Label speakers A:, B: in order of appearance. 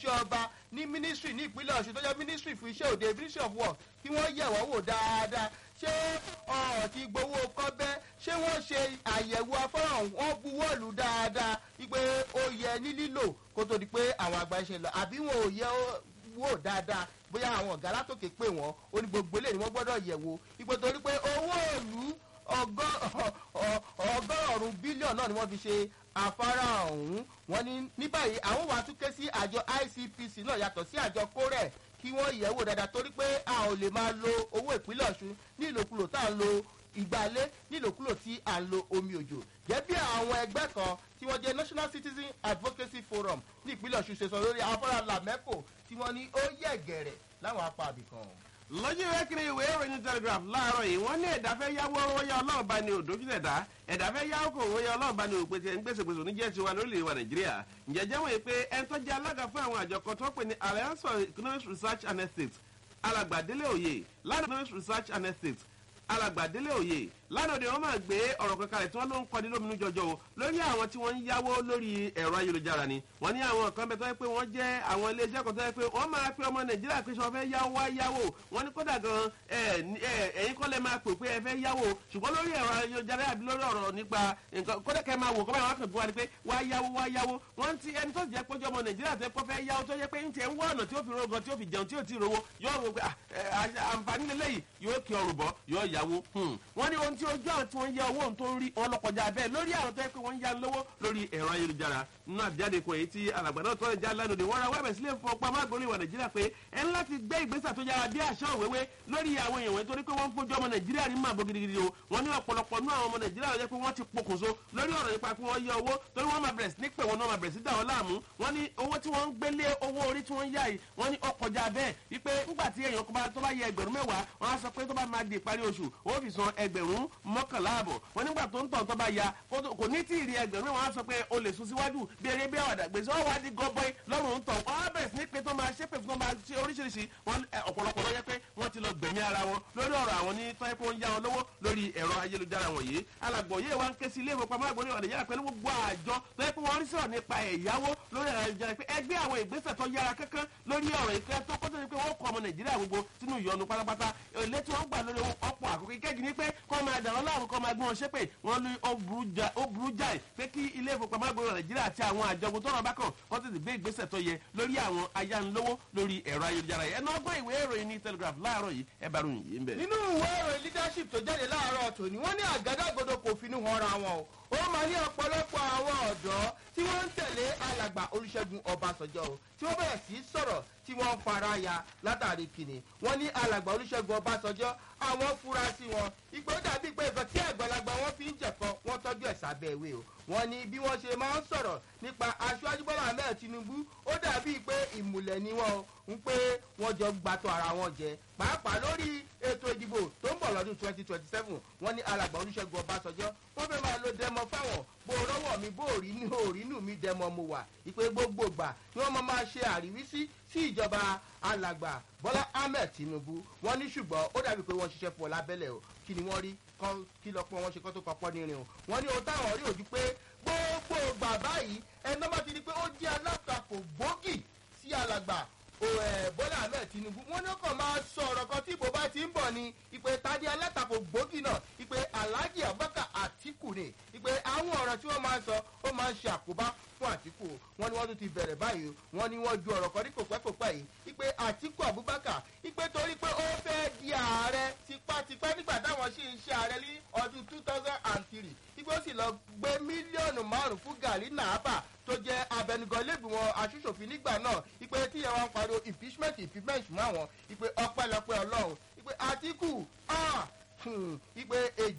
A: òṣìṣẹ́ ọba ní ministry ní ìpínlẹ̀ ọ̀ṣun tó jẹ́ ministry fún iṣẹ́ òde ministry of work kí wọ́n yẹ̀ wọ́n wò dáadáa ṣé ọ̀rọ̀ ti gbowó kọ́bẹ́ ṣé wọ́n ṣe àyẹ̀wò afọ́ràn wọn buwọ́lù dáadáa wípé ó yẹ ní lílò kó tó di pé àwọn àgbà ṣe lọ àbí wọn ò yẹ wò dáadáa bóyá àwọn ọ̀gá látòkè pé wọ́n ó ní gbogbo eléyìí wọ́n gbọ́dọ̀ yẹ̀ wò ipò torí pé owó òlù ọgọ́rùn-ún bílíọ̀nù náà ni wọ́n fi ṣe afárá ọ̀hún wọ́n ní ní báyìí àwọn wàá tún ké sí àjọ icpc náà yàtọ̀ sí àjọ kórẹ̀ kí wọ́n yẹ̀ wò dáadáa torí pé a ò lè máa lo owó ìpínlẹ̀ ọ̀ṣun ní ìlòkulò tá à ń lo ìgbàlé ní ìlòkulò tí à ń lo omi òjò jẹ́ bí àwọn ẹgbẹ́ kan tí wọ́n jẹ́ national citizen advocacy forum ní ìpínlẹ̀ ọ̀ṣun ṣe sọ lórí afárá lamẹ́kò tí wọ́n ní ó yẹ̀ gẹ̀rẹ̀ láwọn apá àbìkan
B: lọ́jọ́ ìwé kiri ìwé ìròyìn telegraph láàárọ̀ yìí wọ́n ní ẹ̀dá fẹ́ yáwó wọ́yá ọlọ́run bá ní òdòjúlẹ̀ dá ẹ̀dá fẹ́ yáwó kò wọ́yá ọlọ́run bá ní òpèsè ńgbèsègbèsè oníjẹ́ tiwa lórílẹ̀ wa nàìjíríà ǹjẹ́ jẹ́ wọ́n yìí pé ẹni tó jẹ́ alága fún àwọn àjọ kan tó pè ní alliance for economic research and ethics alàgbàdélé òye lánàá economic research and ethics alàgbàdélé òye lánàá òde wọn máa gbé ọ̀rọ̀ kan kalẹ̀ tí wọ́n ló ń kọ́ni lóminú jọjọ o lórí àwọn tí wọ́n ń yáwó lórí ẹ̀rọ ayélujára ni wọ́n ní àwọn kan bẹ tó yẹ pé wọ́n jẹ́ àwọn iléeṣẹ́ kan tó yẹ pé wọ́n máa pe ọmọ nàìjíríà pé sọ fẹ́ yáwó wá yáwó wọ́n ní kódà gan ẹ̀yin kọ́lẹ̀ máa pè pé ẹ fẹ́ yáwó ṣùgbọ́n lórí ẹ̀rọ ayélujára àbí lórí ọ̀rọ̀ nípa nǹkan kódà kẹ́ máa wò kọ́ báyìí wọ́n kàn gbọ́ wa ni pé wá yáwó wá yáwó wọ́n ti ẹni tó jẹ́ pójú ọmọ nàìjíríà tó kọ́ fẹ́ yáwó tó yẹ pé ń tiẹ̀ ń wá ọ̀nà tí ó fi rogan tí ó fi jẹun tí ó ti rówó yóò wò pé àǹfààní lélẹ́yìí yóò kí ọrùn bọ́ yóò yáwó wọ́n ní ohun tí ojú àwọn tí wọ́n yá owó tó ń rí wọn lọ́kọjá bẹ́ẹ̀ lórí àwọn tó yẹ pé wọ́n ń yá lówó lórí ẹ̀rọ ayélujára nínú àjáde kan èyí tí alàgbà náà tọ́lẹ̀ já lánàá wọ́n ra wẹ́bẹ̀ sílẹ̀ fún ọpá mágbórí ìwà nàìjíríà pé ẹ ń láti gbé ìgbésẹ̀ tó yára bí àṣà òwéwé lórí àwọn èèyàn wọn torí pé wọ́n ń fojú ọmọ nàìjíríà ní màbó gidigidi o wọ́n ní ọ̀pọ̀lọpọ̀ nú àwọn ọmọ nàìjíríà yẹ pé wọ́n ti pokùnso lórí ọ̀rọ̀ nípa pé wọ́n yá owó torí wọ́n máa bẹ̀rẹ̀ sí ní pè wọ́n náà máa bẹ̀rẹ̀ sí dà wọ́n láàmú wọ́n ní owó tí wọ́n ń gbélé owó orí tí wọ́n ń yá yìí wọ́n ní ọkọjá bẹ́ẹ̀ wípé nígbà tí èèyàn tó bá yẹ ẹgbẹ̀rún mẹ́wàá wọ́n á sọ pé tó bá máa di ìparí oṣù ó fi san ẹgbẹ̀rún mọ́kànlá àbọ̀ wọ́n nígbà tó ń tọ̀ tó bá ya kò ní tí ì rí ẹgbẹ̀rún mẹ́wàá á sọ pé o lè sún síwájú bí eré bí àwàdà gbèsè ọ̀ wá di gọbọi lọ́rùn ń tọ̀ wọ́n á bẹ̀rẹ̀ sí ní pé tó máa ṣépè fún tó máa ṣe oríṣiríṣi wọn ọ̀pọ̀lọpọ̀ lọ́yẹ́ pé wọ́n ti lọ gbẹ̀mí ara wọn lórí ọ̀rọ̀ àwọn ní tọ́ pé wọ́n ń yá wọn lówó lórí ẹ̀rọ ayélujára wọ̀nyí alàgbọ̀ yìí wa ń ké sí ilé ìfowópamọ́ àgbọ̀n ní ọ̀dẹ̀yàrá pẹ̀lú gbogbo àjọ tó yẹ pé wọ́n rí sọ̀rọ̀ nípa ẹ̀yáwó lórí ẹ̀rọ ayélujára pé ẹgbẹ́ àwọn ìgbésẹ̀ tó yára kankan lórí ọ̀rọ̀ ìfẹ́ tó kọ́ tó ní pé wọ́n kọ́ ọmọ nàìjíríà gbogbo sínú ìyọnu pátápátá èlé tí wọ́n gbà lórí ọ̀pọ̀ àkókò ìkẹ́jì ní pé kọ́ máa dàrọ́ láàrú kọ́ máa gbé wọn ṣépè wọ́n ní ó burú jáì pé kí ilé ìfowópamọ́ àgbọ̀n nàìjíríà àti àwọn àjọgbó tọ́rọ̀ bá kàn kọ́ tètè gbé ìgbésẹ̀ tó yẹ lórí àwọn ayánilówó lórí ẹ̀rọ ayélujára yẹn náà gbọ́ ìwé ìròyìn ní telegraph láàárọ̀ yìí ẹ bá ròyìn yìí ń bẹ̀.
A: nínú ìwé ìròyìn leadership tó jáde láàárọ̀ tòní wọ́n ní àgádágodo kò finú hanra wọn o ó máa ní ọ̀pọ̀lọpọ̀ àwọn ọ̀dọ́ tí wọ́n ń tẹ̀lé alàgbà olùṣègùn ọbàṣọjọ́ o tí wọ́n bẹ̀rẹ̀ sí sọ̀rọ̀ tí wọ́n fara ya látàrí kìnnì wọ́n ní alàgbà olùṣègùn ọbàṣọjọ́ àwọn fura sí wọn ìgbó dàbí pé nǹkan tí àgbàlagbà wọn fi ń jẹ̀kọ́ wọ́n tọ́jú ẹ̀ sábẹ́ ìwé o wọ́n ní bí wọ́n ṣe máa ń sọ̀rọ̀ nípa aṣáájú bọ́lá ahmed tinubu ó dàbí pé ìmùlẹ̀ ni wọ́n ń pé wọ́n jọ gbàtọ̀ ara wọn jẹ pàápàá lórí ètò ìdìbò tó ń bọ̀ lọ́dún twenty twenty seven wọ́n ní alàgbà olùṣègùn ọbàṣọjọ́ wọ́n fẹ́ máa lo dẹmọ fáwọn bó rọ́wọ́ mi bó rí ní òrínú mi dẹmọ mo wà ìpè gbogbo gbà ni wọ́n máa ṣe àríwísí sí ìjọba alàgbà bọ́lá ahmed tinubu wọ́n ní ṣùgbọ́n ó dàbí pé wọ́n ṣiṣẹ́ fún ọ lábẹ́lẹ̀ o kí ni wọ́n rí kí lọ pé wọ́n ṣe kọ́ tó kọ́ pọ́ nírin o wọ́n ní ohun táwọn rí ojú pé gbogbo gbà báyìí ẹni bá ti di pé ó jẹ́ alátakò gbòógì sí alàgbà bọ́lá ahmed tinubu wọ́n ní ó kàn máa sọ ọ̀rọ̀ kan tí ìbò bá ti ń bọ̀ ni ìpè tadé alátakò gbòógì náà ìpè alhaji abubakar atiku ni ìpè àwọn ọ̀rọ̀ tí wọ́n máa ń sọ ó máa ń ṣe àkóbá fún àtìkù wọn ni wọn tún ti bẹ̀rẹ̀ báyìí wọn ni wọn ju ọ̀rọ̀ kan ní kòpẹ́kòpẹ́ yìí ipe àtìkù abubakar ipe torí pé ó fẹ́ di ààrẹ tipátipá nígbà táwọn ṣì ń ṣe ààrẹ ní ọdún two thousand and three ipe ó sì lọ gbé mílíọ̀nù márùn fún gàrí nàábà tó jẹ́ abẹnugan lẹ́gbìmọ̀ aṣòṣòfin nígbà náà ipe tí ẹ wọn pariwo impeachment impeachment mọ́ àwọn ipe ọpẹ́lọpẹ́ ọlọ́run ipe àtìkù ipe èjì.